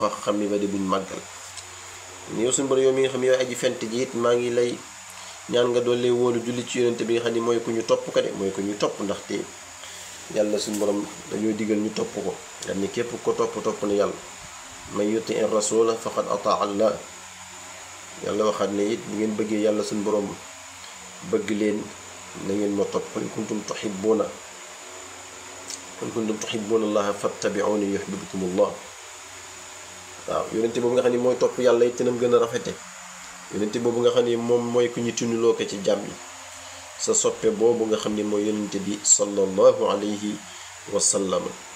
wax xam ni ba di buñ màggal ni yow suñu borom yow mi nga xam ne yow aji fent ji it maa ngi lay ñaan nga doon lay wóolu julli ci yonente bi nga xam ne mooy ku ñu topp ko de mooy ku ñu topp ndaxte yàlla suñu borom dañoo digal ñu topp ko nga ni képp ko topp topp na yàlla man yuti in rasula faqad ataa allah yàlla waxaat ne it bu ngeen bëggee yàlla suñu borom bëgg leen na ngeen ma topp qul kuntum tuhibbuna qul kuntum tuhibbuna allaha fattabi'uni yuhibbukum allah waaw yonente boobu nga xam ne mooy topp yàlla it nam gën a rafete yonente boobu nga xam ne moom mooy ku ñu tunuloo ko ci jàmm yi sa soppe boobu nga xam ne mooy yonente bi sallallahu alayhi wa sallam